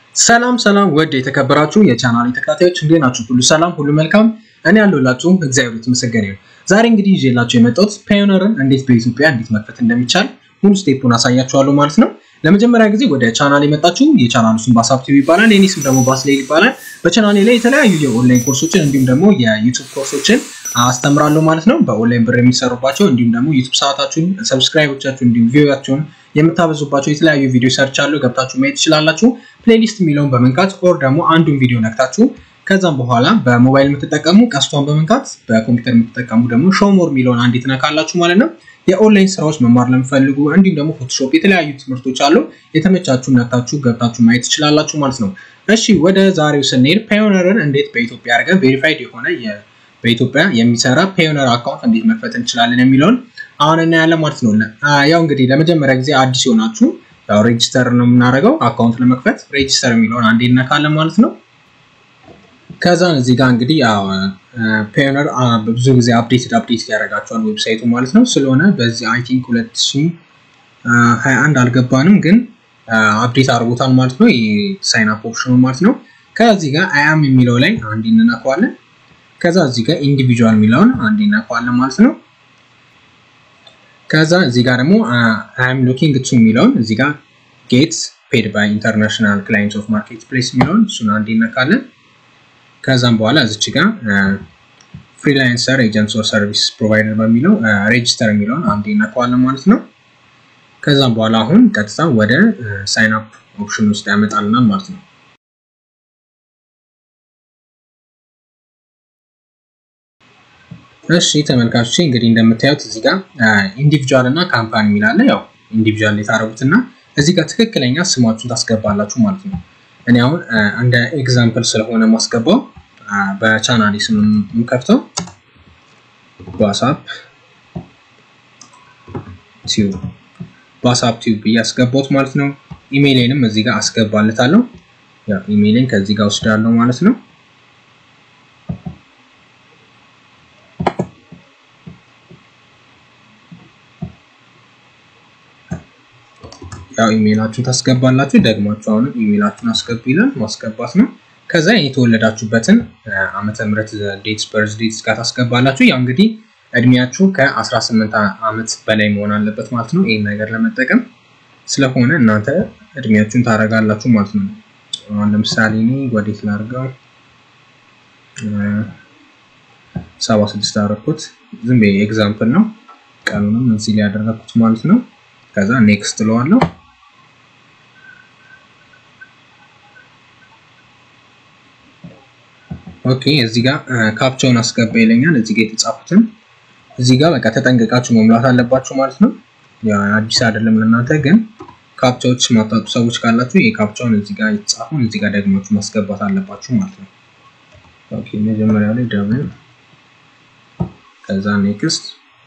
ሰላም ሰላም ወድ የተከበራችሁ የቻናል ተከታታዮች እንዴት ናችሁ? ሁሉ ሰላም፣ ሁሉ መልካም። እኔ ያለሁላችሁ እግዚአብሔር የተመሰገነ ይሁን። ዛሬ እንግዲህ ይዤላችሁ የመጣሁት ፓዮነርን እንዴት በኢትዮጵያ እንዴት መክፈት እንደሚቻል ሙሉ ስቴፑን አሳያችኋለሁ ማለት ነው። ለመጀመሪያ ጊዜ ወደ ቻናል የመጣችሁ የቻናሉ ስም ባሳብ ቲቪ ይባላል። የኔ ስም ደግሞ ባስሌል ይባላል። በቻናሌ ላይ የተለያዩ የኦንላይን ኮርሶችን እንዲሁም ደግሞ የዩቱብ ኮርሶችን አስተምራለሁ ማለት ነው። በኦንላይን ብር የሚሰሩባቸው እንዲሁም ደግሞ ዩቱብ ሰዓታችሁን፣ ሰብስክራይቦቻችሁን እንዲሁም ቪዲዮቻችሁን የምታበዙባቸው የተለያዩ ቪዲዮ ሰርች አሉ። ገብታችሁ ማየት ትችላላችሁ። ፕሌሊስት የሚለውን በመንካት ኦር ደግሞ አንዱን ቪዲዮ ነክታችሁ ከዛም በኋላ በሞባይል የምትጠቀሙ ቀስቷን በመንካት በኮምፒውተር የምትጠቀሙ ደግሞ ሾሞር የሚለውን አንዴ ትነካላችሁ ማለት ነው። የኦንላይን ስራዎች መማር ለምፈልጉ እንዲሁም ደግሞ ፎቶሾፕ የተለያዩ ትምህርቶች አሉ። የተመቻችሁ ነክታችሁ ገብታችሁ ማየት ትችላላችሁ ማለት ነው። እሺ ወደ ዛሬው ስንሄድ ፓዮነርን እንዴት በኢትዮጵያ አድርገን ቬሪፋይድ የሆነ በኢትዮጵያ የሚሰራ ፓዮነር አካውንት እንዴት መክፈት እንችላለን የሚለውን አሁን እናያለን ማለት ነው። ያው እንግዲህ ለመጀመሪያ ጊዜ አዲስ የሆናችሁ ያው ሬጅስተር ነው የምናደርገው አካውንት ለመክፈት ሬጅስተር የሚለውን አንዴ እነካለን ማለት ነው። ከዛን እዚህ ጋር እንግዲህ ያው ፓዮነር ብዙ ጊዜ አፕዴትድ አፕዴት ያደርጋቸዋል ዌብሳይቱ ማለት ነው። ስለሆነ በዚህ አይ ቲንክ 2021 አልገባንም፣ ግን አፕዴት አድርጎታል ማለት ነው። ይህ ሳይን አፕ ኦፕሽኑ ማለት ነው። ከዚህ ጋር አያም የሚለው ላይ አንዴ እንነካዋለን። ከዛ እዚህ ጋር ኢንዲቪጁዋል የሚለውን አንዴ እነካዋለን ማለት ነው። ከዛ እዚህ ጋር ደግሞ አም ሉኪንግ ቱ የሚለውን እዚህ ጋር ጌት ፔድ ባይ ኢንተርናሽናል ክላይንት ኦፍ ማርኬት ፕሌስ የሚለውን እሱን አንዴ እነካለን። ከዛም በኋላ እዚች ጋር ፍሪላንሰር ኤጀንት ኦር ሰርቪስ ፕሮቫይደር በሚለው ሬጅስተር የሚለውን አንዴ እነካዋለን ማለት ነው። ከዛም በኋላ አሁን ቀጥታ ወደ ሳይን አፕ ኦፕሽን ውስጥ ያመጣልናል ማለት ነው። እሺ ተመልካቾች እንግዲህ እንደምታዩት እዚህ ጋር ኢንዲቪጁዋል እና ካምፓኒ የሚላለ ያው ኢንዲቪጁዋል የታረጉት እና እዚህ ጋር ትክክለኛ ስማችሁን ታስገባላችሁ ማለት ነው። እኔ አሁን እንደ ኤግዛምፕል ስለሆነ ማስገባው በቻናሌ ስም የምከፍተው ዋትስአፕ ቲዩብ ዋትስአፕ ቲዩብ ብዬ አስገባሁት ማለት ነው። ኢሜይሌንም እዚህ ጋር አስገባለታለሁ። ያው ኢሜይሌን ከዚህ ጋር ወስዳለሁ ማለት ነው። ያው ኢሜይላችሁን ታስገባላችሁ። ደግማችሁ አሁንም ኢሜይላችሁን አስገቡ ይላል። ማስገባት ነው። ከዛ የተወለዳችሁበትን ዓመተ ምህረት ዴትስ በርዝ ዴትስ ጋር ታስገባላችሁ። ያው እንግዲህ እድሜያችሁ ከ18 ዓመት በላይ መሆን አለበት ማለት ነው። ይህን ነገር ለመጠቀም ስለሆነ እናንተ እድሜያችሁን ታደርጋላችሁ ማለት ነው። አሁን ለምሳሌ እኔ ወዴት ላድርገው? ሰባ ስድስት አደረኩት። ዝም ብዬ ኤግዛምፕል ነው። ቀኑንም እዚህ ላይ ያደረኩት ማለት ነው። ከዛ ኔክስት እለዋለሁ። ኦኬ እዚህ ጋር ካፕቻውን አስገባ ይለኛል። እዚህ ጋር የተጻፉትን እዚህ ጋር በቃ ተጠንቀቃችሁ መሙላት አለባችሁ ማለት ነው። ያ አዲስ አይደለም ለእናንተ ግን ካፕቻዎች ማታውቁ ሰዎች ካላችሁ የካፕቻውን እዚህ ጋር የተጻፈውን እዚህ ጋር ደግማችሁ ማስገባት አለባችሁ ማለት ነው። ኦኬ መጀመሪያ ላይ ደብል ከዛ ኔክስት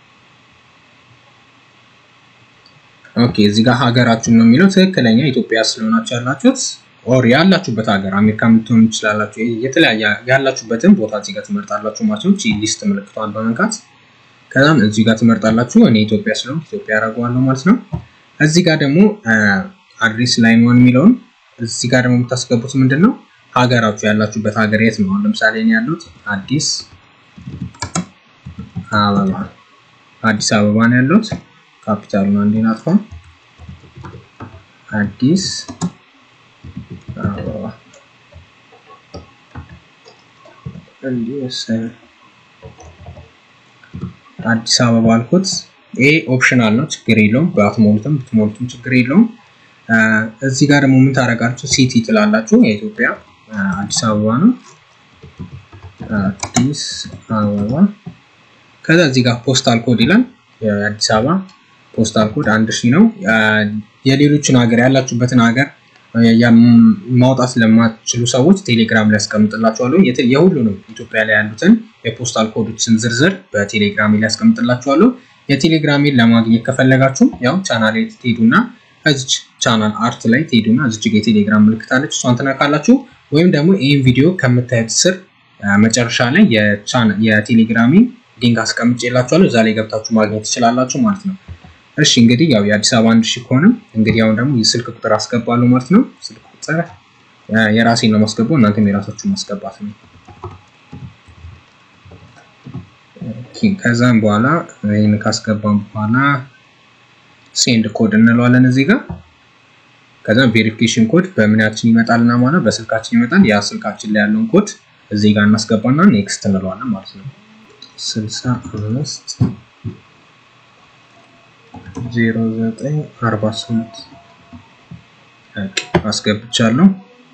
ኦኬ እዚህ ጋር ሀገራችሁን ነው የሚለው ትክክለኛ ኢትዮጵያ ስለሆናችሁ ያላችሁት ኦር ያላችሁበት ሀገር አሜሪካ የምትሆኑ ትችላላችሁ። የተለያየ ያላችሁበትን ቦታ እዚህ ጋር ትመርጣላችሁ ማለት ነው። ሊስት ምልክቷን በመንካት ከዛም እዚህ ጋር ትመርጣላችሁ። እኔ ኢትዮጵያ ስለሆንኩ ኢትዮጵያ ያደርገዋለሁ ማለት ነው። እዚህ ጋር ደግሞ አድሬስ ላይን ዋን የሚለውን እዚህ ጋር ደግሞ የምታስገቡት ምንድን ነው ሀገራችሁ ያላችሁበት ሀገር የት ነው። ለምሳሌ እኔ ያለሁት አዲስ አበባ አዲስ አበባ ነው ያለሁት። ካፒታሉን አንዴ ናጥፋ አዲስ አበባ አዲስ አበባ አልኩት። ይሄ ኦፕሽናል ነው፣ ችግር የለውም። በአትሞሉትም ብትሞሉትም ችግር የለውም። እዚህ ጋር ደግሞ ምን ታደርጋችሁ? ሲቲ ትላላችሁ። የኢትዮጵያ አዲስ አበባ ነው። አዲስ አበባ ከዛ እዚህ ጋር ፖስታል ኮድ ይላል። የአዲስ አበባ ፖስታል ኮድ አንድ ሺህ ነው። የሌሎችን ሀገር ያላችሁበትን ሀገር ማውጣት ለማትችሉ ሰዎች ቴሌግራም ላይ ያስቀምጥላችኋለሁ። የሁሉንም ኢትዮጵያ ላይ ያሉትን የፖስታል ኮዶችን ዝርዝር በቴሌግራም ላይ ያስቀምጥላችኋለሁ። የቴሌግራሜን ለማግኘት ከፈለጋችሁ ያው ቻናል ላይ ትሄዱና እዚች ቻናል አርት ላይ ትሄዱና እዚች ጋ የቴሌግራም ምልክት አለች፣ እሷን ትነካላችሁ። ወይም ደግሞ ይህን ቪዲዮ ከምታዩት ስር መጨረሻ ላይ የቴሌግራሜ ሊንክ አስቀምጬላችኋለሁ። እዛ ላይ ገብታችሁ ማግኘት ትችላላችሁ ማለት ነው። እሺ እንግዲህ ያው የአዲስ አበባ አንድ ሺህ ከሆነ እንግዲህ አሁን ደግሞ የስልክ ቁጥር አስገባለሁ ማለት ነው። ስልክ ቁጥር የራሴን ነው ማስገባው፣ እናንተም የራሳችሁን ማስገባት ነው። ከዛም በኋላ ይህን ካስገባም በኋላ ሴንድ ኮድ እንለዋለን እዚህ ጋር። ከዛ ቬሪፊኬሽን ኮድ በምናችን ይመጣልና ማለት በስልካችን ይመጣል። ያ ስልካችን ላይ ያለውን ኮድ እዚህ ጋር እናስገባና ኔክስት እንለዋለን ማለት ነው። ስልሳ አምስት ዜሮ ዘጠኝ አርባ ስምንት አስገብቻለሁ።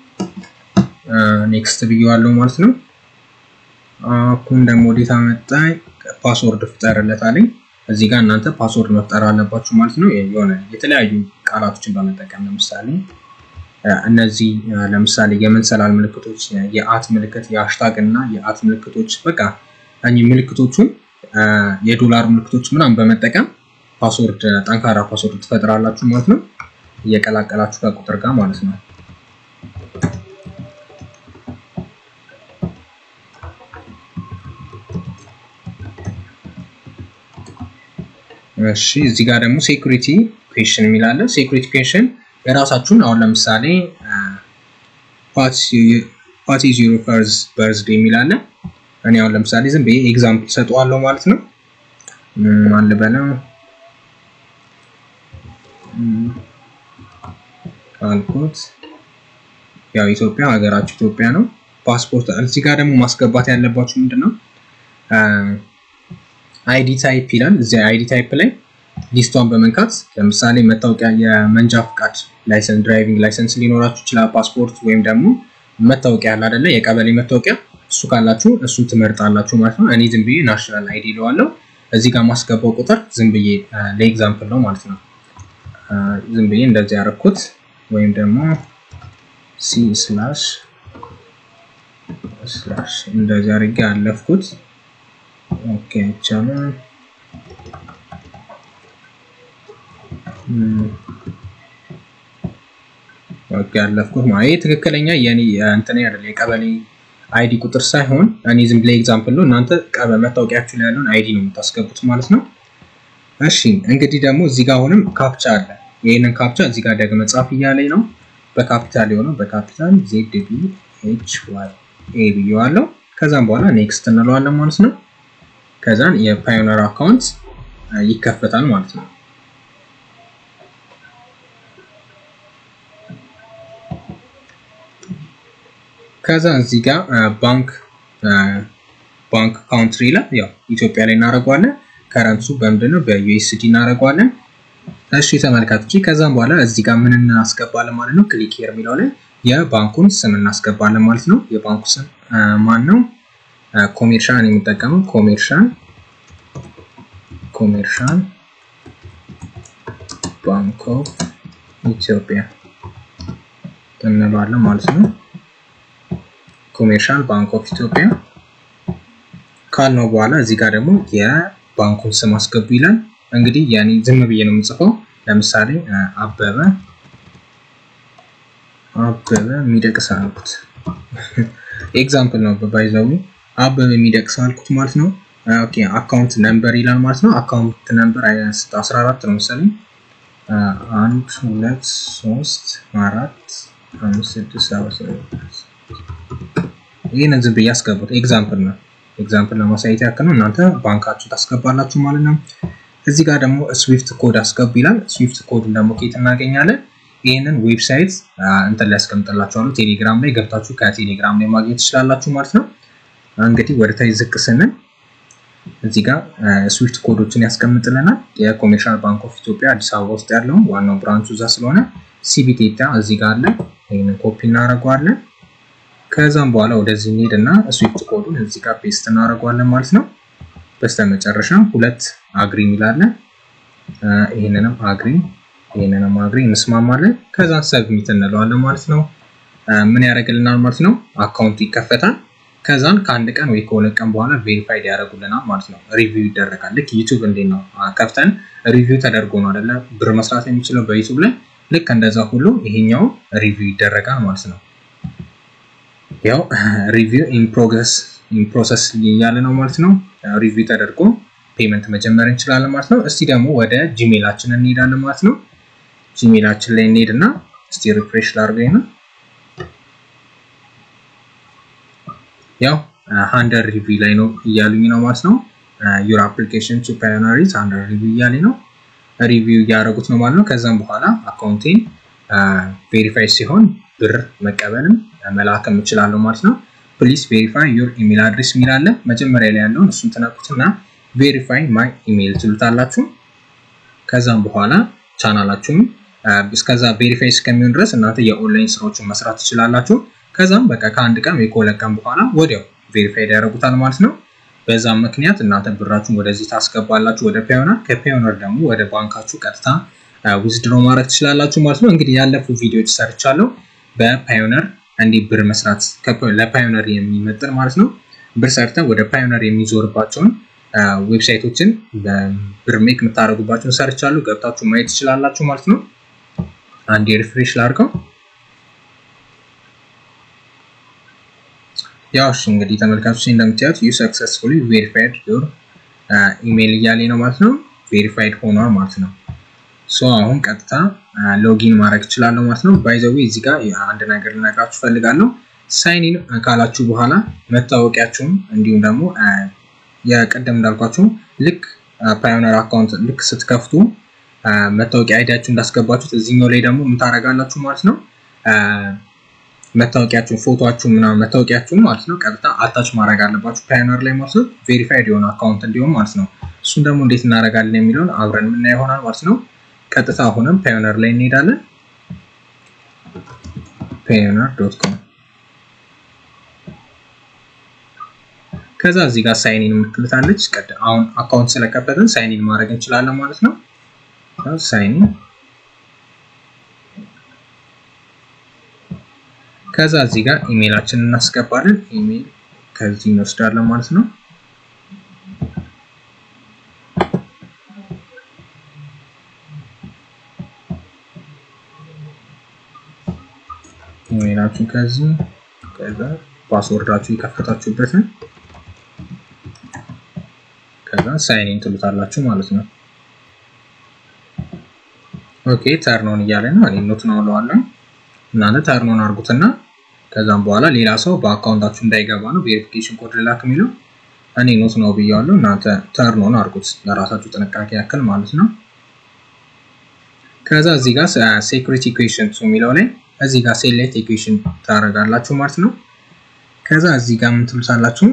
ኔክስት ብዬዋለሁ ማለት ነው። አሁን ደግሞ ወዴት አመጣኝ? ፓስወርድ ፍጠርለት አለኝ። እዚህ ጋር እናንተ ፓስወርድ መፍጠር አለባችሁ ማለት ነው። የሆነ የተለያዩ ቃላቶችን በመጠቀም ለምሳሌ እነዚህ ለምሳሌ የመንሰላል ምልክቶች፣ የአት ምልክት፣ የሃሽታግ እና የአት ምልክቶች በቃ እኚህ ምልክቶቹን የዶላር ምልክቶች ምናምን በመጠቀም ፓስወርድ ጠንካራ ፓስወርድ ትፈጥራላችሁ ማለት ነው። እየቀላቀላችሁ ከቁጥር ጋር ማለት ነው። እሺ እዚህ ጋር ደግሞ ሴኩሪቲ ኩዌሽን የሚላለ ሴኩሪቲ ኩዌሽን የራሳችሁን አሁን ለምሳሌ ፓቲ ዚሮ ፈርዝ በርዝዴ የሚላለ እኔ አሁን ለምሳሌ ዝም ብዬ ኤግዛምፕል ሰጠዋለሁ ማለት ነው። ማን ልበለው አልኩት። ያው ኢትዮጵያ ሀገራችሁ ኢትዮጵያ ነው። ፓስፖርት እዚህ ጋር ደግሞ ማስገባት ያለባችሁ ምንድን ነው አይዲ ታይፕ ይላል። እዚያ አይዲ ታይፕ ላይ ሊስቷን በመንካት ለምሳሌ መታወቂያ፣ የመንጃ ፍቃድ ላይሰንስ፣ ድራይቪንግ ላይሰንስ ሊኖራችሁ ይችላል። ፓስፖርት ወይም ደግሞ መታወቂያ ያለ አይደለ የቀበሌ መታወቂያ፣ እሱ ካላችሁ እሱን ትመርጣላችሁ ማለት ነው። እኔ ዝም ብዬ ናሽናል አይዲ ይለዋለሁ። እዚህ ጋር ማስገባው ቁጥር ዝም ብዬ ለኤግዛምፕል ነው ማለት ነው። ዝም ብዬ እንደዚህ ያደረኩት ወይም ደግሞ ሲ ስላሽ ስላሽ እንደዚህ አድርጌ ያለፍኩት ኦኬ ይቻላል። ኦኬ ያለፍኩት ማለት ትክክለኛ የኔ እንትን አይደለ የቀበሌ አይዲ ቁጥር ሳይሆን እኔ ዝም ብለ ኤግዛምፕል ነው። እናንተ መታወቂያችሁ ላይ ያለውን አይዲ ነው የምታስገቡት ማለት ነው። እሺ እንግዲህ ደግሞ እዚህ ጋር አሁንም ካፕቻ አለ። ይህንን ካፕቻ እዚህ ጋር ደግሞ ጻፍ እያለኝ ነው። በካፒታል የሆነው በካፒታል ዜድ ቢ ኤች ዋይ ኤ ብዬዋለሁ። ከዛም በኋላ ኔክስት እንለዋለን ማለት ነው። ከዛን የፓዮነር አካውንት ይከፈታል ማለት ነው። ከዛ እዚህ ጋር ባንክ ባንክ ካውንትሪ ላይ ያው ኢትዮጵያ ላይ እናደርገዋለን። ከረንሱ በምንድን ነው በዩኤስዲ እናደርገዋለን። እሺ ተመልካቾች፣ ከዛም በኋላ እዚህ ጋር ምን እናስገባለን ማለት ነው። ክሊክ ሄር የሚለው ላይ የባንኩን ስም እናስገባለን ማለት ነው። የባንኩ ስም ማን ነው? ኮሜርሻል የሚጠቀመው ኮሜርሻል ኮሜርሻል ባንክ ኦፍ ኢትዮጵያ እንለዋለን ማለት ነው። ኮሜርሻል ባንክ ኦፍ ኢትዮጵያ ካልነው በኋላ እዚህ ጋር ደግሞ የባንኩን ስም አስገቡ ይላል። እንግዲህ ያኔ ዝም ብዬ ነው የምጽፈው። ለምሳሌ አበበ አበበ የሚደቅስ አልኩት። ኤግዛምፕል ነው ባይዘዊ አበበ የሚደቅስ አልኩት ማለት ነው። ኦኬ አካውንት ነምበር ይላል ማለት ነው። አካውንት ነምበር 14 ነው መሰለኝ። አንድ ሁለት ሶስት አራት አምስት ስድስት ሰባት ይህንን ዝም ብዬ ያስገቡት ኤግዛምፕል ነው። ኤግዛምፕል ለማሳየት ያክል ነው። እናንተ ባንካችሁ ታስገባላችሁ ማለት ነው። እዚህ ጋር ደግሞ ስዊፍት ኮድ አስገቡ ይላል። ስዊፍት ኮድን ደግሞ ኬት እናገኛለን? ይህንን ዌብሳይት እንትን ላይ ያስቀምጥላችኋለሁ። ቴሌግራም ላይ ገብታችሁ ከቴሌግራም ላይ ማግኘት ትችላላችሁ ማለት ነው። እንግዲህ ወደ ታች ዝቅ ስንል እዚህ ጋር ስዊፍት ኮዶችን ያስቀምጥልናል። የኮሜርሻል ባንክ ኦፍ ኢትዮጵያ አዲስ አበባ ውስጥ ያለውን ዋናው ብራንቹ እዛ ስለሆነ ሲቢቴታ እዚህ ጋር አለ። ይህንን ኮፒ እናደርገዋለን። ከዛም በኋላ ወደዚህ እንሄድ እና ስዊፍት ኮዱን እዚህ ጋር ፔስት እናደርገዋለን ማለት ነው። በስተመጨረሻ ሁለት አግሪ የሚላለን ይህንንም አግሪ ይህንንም አግሪ እንስማማለን። ከዛን ሰብሚት እንለዋለን ማለት ነው። ምን ያደርግልናል ማለት ነው? አካውንቱ ይከፈታል። ከዛን ከአንድ ቀን ወይ ከሁለት ቀን በኋላ ቬሪፋይድ ያደርጉልናል ማለት ነው። ሪቪው ይደረጋል። ልክ ዩቱብ እንዴት ነው ከፍተን ሪቪው ተደርጎ ነው አይደለ ብር መስራት የሚችለው በዩቱብ ላይ ልክ እንደዛ ሁሉ ይሄኛው ሪቪው ይደረጋል ማለት ነው። ያው ሪቪው ኢን ፕሮግረስ ኢን ፕሮሰስ እያለ ነው ማለት ነው። ሪቪው ተደርጎ ፔመንት መጀመር እንችላለን ማለት ነው። እስቲ ደግሞ ወደ ጂሜላችን እንሄዳለን ማለት ነው። ጂሜላችን ላይ እንሄድና እስቲ ሪፍሬሽ ላድርገኝ ነው። ያው አንደር ሪቪው ላይ ነው እያሉኝ ነው ማለት ነው። ዩር አፕሊኬሽን ቱ ፓዮነር ኢዝ አንደር ሪቪው እያለኝ ነው። ሪቪው እያደረጉት ነው ማለት ነው። ከዛም በኋላ አካውንቴን ቬሪፋይ ሲሆን ብር መቀበልም መላክም እችላለሁ ማለት ነው። ፕሊስ ቬሪፋይ ዩር ኢሜል አድሬስ የሚል አለ። መጀመሪያ ላይ ያለውን እሱን ትነኩትና ቬሪፋይ ማይ ኢሜል ትሉታላችሁ። ከዛም በኋላ ቻናላችሁን እስከዛ ቬሪፋይ እስከሚሆን ድረስ እናንተ የኦንላይን ስራዎችን መስራት ትችላላችሁ። ከዛም በቃ ከአንድ ቀን ወይ ከሁለት ቀን በኋላ ወዲያው ቬሪፋይ ያደርጉታል ማለት ነው። በዛም ምክንያት እናንተ ብራችሁን ወደዚህ ታስገባላችሁ ወደ ፓዮነር። ከፓዮነር ደግሞ ወደ ባንካችሁ ቀጥታ ዊዝድሮ ማድረግ ትችላላችሁ ማለት ነው። እንግዲህ ያለፉ ቪዲዮዎች ሰርቻለሁ በፓዮነር እንዲህ ብር መስራት ለፓዮነር የሚመጥን ማለት ነው። ብር ሰርተን ወደ ፓዮነር የሚዞርባቸውን ዌብሳይቶችን ብር ሜክ የምታደርጉባቸውን ሰርቻለሁ። ገብታችሁ ማየት ትችላላችሁ ማለት ነው። አንድ ሪፍሬሽ ላድርገው። ያው እሺ እንግዲህ ተመልካቾች እንደምታዩት ዩ ሰክሰስፉሊ ቬሪፋይድ ዩር ኢሜይል እያለ ነው ማለት ነው። ቬሪፋይድ ሆኗል ማለት ነው። ሶ አሁን ቀጥታ ሎጊን ማድረግ እችላለሁ ማለት ነው። ባይዘዌ እዚህ ጋር አንድ ነገር ልነግራችሁ ፈልጋለሁ። ሳይኒን ካላችሁ በኋላ መታወቂያችሁን እንዲሁም ደግሞ የቀደም እንዳልኳችሁ ልክ ፓዮነር አካውንት ልክ ስትከፍቱ መታወቂያ አይዲያችሁ እንዳስገባችሁት እዚህኛው ላይ ደግሞ የምታደርጋላችሁ ማለት ነው። መታወቂያችሁን ፎቶችሁን ምናምን መታወቂያችሁን ማለት ነው ቀጥታ አታች ማድረግ አለባችሁ ፓዮነር ላይ ማለት ነው። ቬሪፋይድ የሆነ አካውንት እንዲሆን ማለት ነው። እሱን ደግሞ እንዴት እናደርጋለን የሚለውን አብረን የምናየው ይሆናል ማለት ነው። ቀጥታ አሁንም ፓዮነር ላይ እንሄዳለን። ፓዮነር ዶት ኮም ከዛ እዚህ ጋር ሳይኒን የምትልታለች። አሁን አካውንት ስለከፈትን ሳይኒን ማድረግ እንችላለን ማለት ነው። ሳይኒን ከዛ እዚህ ጋር ኢሜይላችንን እናስገባለን። ኢሜይል ከዚህ እንወስዳለን ማለት ነው። ኢሜይላችን ከዚህ ከዛ ፓስወርዳችሁ የከፈታችሁበትን ከዛ ሳይኒን ትሉታላችሁ ማለት ነው። ኦኬ ተርኖን እያለ ነው። እኔ ኖት ነው እለዋለሁ። እናንተ ተርኖን አድርጉትና ከዛም በኋላ ሌላ ሰው በአካውንታችሁ እንዳይገባ ነው ቬሪፊኬሽን ኮድ ልላክ የሚለው እኔ ኖት ነው ብያለሁ። እናንተ ተርኖን አድርጉት ለራሳችሁ ጥንቃቄ ያክል ማለት ነው። ከዛ እዚህ ጋር ሴኩሪቲ ኢኩዌሽን የሚለው ላይ እዚህ ጋር ሴሌክት ኢኩዌሽን ታደርጋላችሁ ማለት ነው። ከዛ እዚህ ጋር ምን ትሉታላችሁ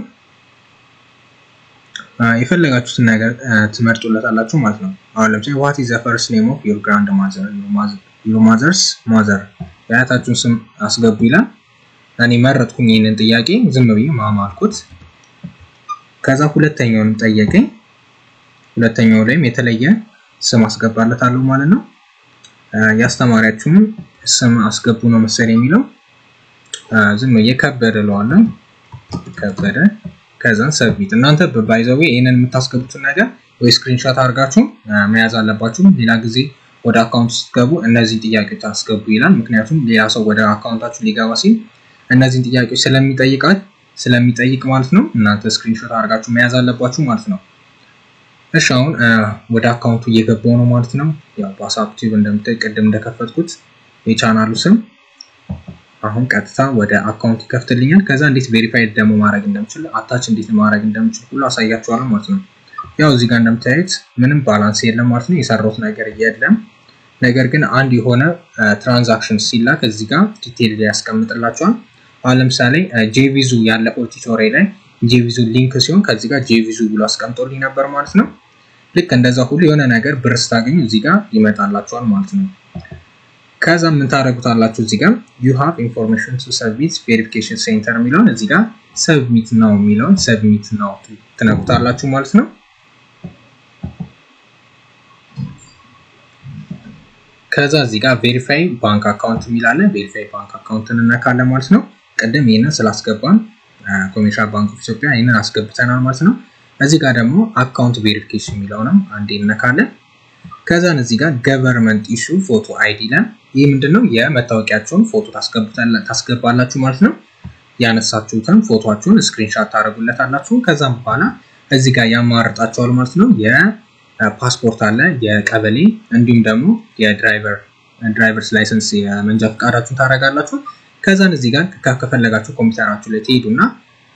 የፈለጋችሁትን ነገር ትመርጡለታላችሁ ማለት ነው። አሁን ለምሳሌ ዋት ኢዝ ዘ ፈርስት ኔም ኦፍ ዩር ግራንድ ማዘር ዩር ማዘርስ ማዘር የአያታችሁን ስም አስገቡ ይላል። እኔ መረጥኩኝ ይህንን ጥያቄ ዝም ብዬ ማማ አልኩት። ከዛ ሁለተኛውን ጠየቀኝ። ሁለተኛው ላይም የተለየ ስም አስገባለታለሁ ማለት ነው። የአስተማሪያችሁን ስም አስገቡ ነው መሰል የሚለው ዝም ብዬ ከበደ እለዋለሁ። ከበደ ከዛን ሰብሚት። እናንተ ባይዘዌ ይህንን የምታስገቡትን ነገር ወይ ስክሪንሾት አድርጋችሁ መያዝ አለባችሁ። ሌላ ጊዜ ወደ አካውንት ስትገቡ እነዚህን ጥያቄዎች አስገቡ ይላል። ምክንያቱም ሌላ ሰው ወደ አካውንታችሁ ሊገባ ሲል እነዚህን ጥያቄዎች ስለሚጠይቃል ስለሚጠይቅ ማለት ነው። እናንተ ስክሪንሾት አድርጋችሁ መያዝ አለባችሁ ማለት ነው። እሺ አሁን ወደ አካውንቱ እየገባው ነው ማለት ነው። ያው በዋትስአፕ ቲዩብ እንደምታይ ቅድም እንደከፈትኩት የቻናሉ ስም አሁን ቀጥታ ወደ አካውንት ይከፍትልኛል። ከዛ እንዴት ቬሪፋይድ ደግሞ ማድረግ እንደምችል አታች እንዴት ማድረግ እንደምችል ሁሉ አሳያችኋለሁ ማለት ነው። ያው እዚህ ጋር እንደምታዩት ምንም ባላንስ የለም ማለት ነው። የሰራሁት ነገር የለም። ነገር ግን አንድ የሆነ ትራንዛክሽን ሲላክ እዚህ ጋር ዲቴል ላይ ያስቀምጥላቸዋል። አሁን ለምሳሌ ጄቪዙ ያለፈው ቲቶሪያል ላይ ጄቪዙ ሊንክ ሲሆን ከዚህ ጋር ጄቪዙ ብሎ አስቀምጦልኝ ነበር ማለት ነው። ልክ እንደዛ ሁሉ የሆነ ነገር ብር ስታገኙ እዚህ ጋር ይመጣላችኋል ማለት ነው። ከዛ ምን ታደርጉታላችሁ? እዚህ ጋር ዩ ሃቭ ኢንፎርሜሽን ቱ ሰብሚት ቬሪፊኬሽን ሴንተር የሚለውን እዚህ ጋር ሰብሚት ነው የሚለውን ሰብሚት ነው ትነኩታላችሁ ማለት ነው። ከዛ እዚህ ጋር ቬሪፋይ ባንክ አካውንት የሚላለ ቬሪፋይ ባንክ አካውንትን እነካለን ማለት ነው። ቅድም ይህንን ስላስገባን ኮሜርሻል ባንክ ኦፍ ኢትዮጵያ ይህንን አስገብተናል ማለት ነው። እዚህ ጋር ደግሞ አካውንት ቬሪፊኬሽን የሚለውንም አንዴ እነካለን። ከዛን እዚህ ጋር ገቨርንመንት ኢሹ ፎቶ አይዲ ለን ይህ ምንድነው የመታወቂያቸውን ፎቶ ታስገባላችሁ ማለት ነው። ያነሳችሁትን ፎቶችሁን ስክሪንሻት ታደርጉለታላችሁ። ከዛም በኋላ እዚህ ጋር ያማርጣቸዋል ማለት ነው። የፓስፖርት አለ፣ የቀበሌ እንዲሁም ደግሞ የድራይቨር ድራይቨርስ ላይሰንስ የመንጃ ፈቃዳችሁን ታደርጋላችሁ። ከዛን እዚህ ጋር ከፈለጋችሁ ኮምፒውተራችሁ ላይ ትሄዱና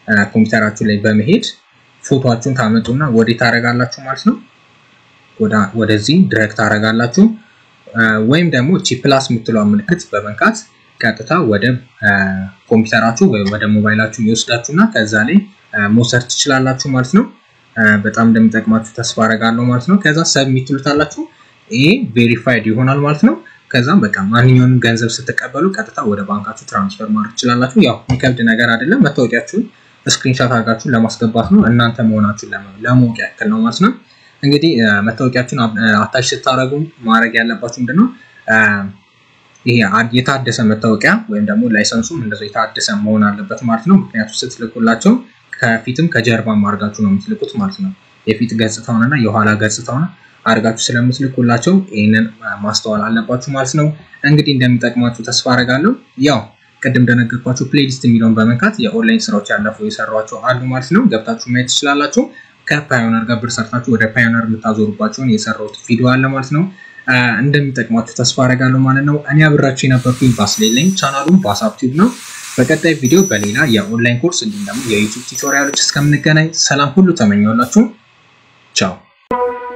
ኮምፒውተራችሁ ላይ በመሄድ ፎቶችሁን ታመጡና ወደ ታደርጋላችሁ ማለት ነው። ወደዚህ ድረግ ታደርጋላችሁ ወይም ደግሞ ቺ ፕላስ የምትለው ምልክት በመንካት ቀጥታ ወደ ኮምፒውተራችሁ ወይ ወደ ሞባይላችሁ ይወስዳችሁና ከዛ ላይ መውሰድ ትችላላችሁ ማለት ነው። በጣም እንደሚጠቅማችሁ ተስፋ አደርጋለሁ ማለት ነው። ከዛ ሰብሚት ትሉታላችሁ። ይሄ ቬሪፋይድ ይሆናል ማለት ነው። ከዛም በቃ ማንኛውንም ገንዘብ ስትቀበሉ ቀጥታ ወደ ባንካችሁ ትራንስፈር ማድረግ ትችላላችሁ። ያው የሚከብድ ነገር አይደለም። መታወቂያችሁን ስክሪንሻት አድርጋችሁን ለማስገባት ነው እናንተ መሆናችሁን ለማወቅ ያክል ነው ማለት ነው። እንግዲህ መታወቂያችሁን አታች ስታደርጉ ማድረግ ያለባችሁ ምንድነው ይሄ የታደሰ መታወቂያ ወይም ደግሞ ላይሰንሱም እንደዛው የታደሰ መሆን አለበት ማለት ነው። ምክንያቱም ስትልኩላቸው ከፊትም ከጀርባም አድርጋችሁ ነው የምትልኩት ማለት ነው። የፊት ገጽታውንና የኋላ ገጽታውን አድርጋችሁ ስለምትልኩላቸው ይህንን ማስተዋል አለባችሁ ማለት ነው። እንግዲህ እንደሚጠቅማችሁ ተስፋ አደርጋለሁ። ያው ቅድም እንደነገርኳችሁ ፕሌሊስት የሚለውን በመንካት የኦንላይን ስራዎች ያለፉ የሰሯቸው አሉ ማለት ነው። ገብታችሁ ማየት ትችላላችሁ። ከፓዮነር ጋር ብር ሰርታችሁ ወደ ፓዮነር የምታዞሩባቸውን የሰራሁት ቪዲዮ አለ ማለት ነው። እንደሚጠቅማችሁ ተስፋ አደርጋለሁ ማለት ነው። እኔ አብራችሁ የነበርኩኝ ባስሌል ነኝ። ቻናሉም ባሳብ ቲዩብ ነው። በቀጣይ ቪዲዮ በሌላ የኦንላይን ኮርስ እንዲሁም ደግሞ የዩቱብ ቱቶሪያሎች እስከምንገናኝ ሰላም ሁሉ ተመኘውላችሁ። ቻው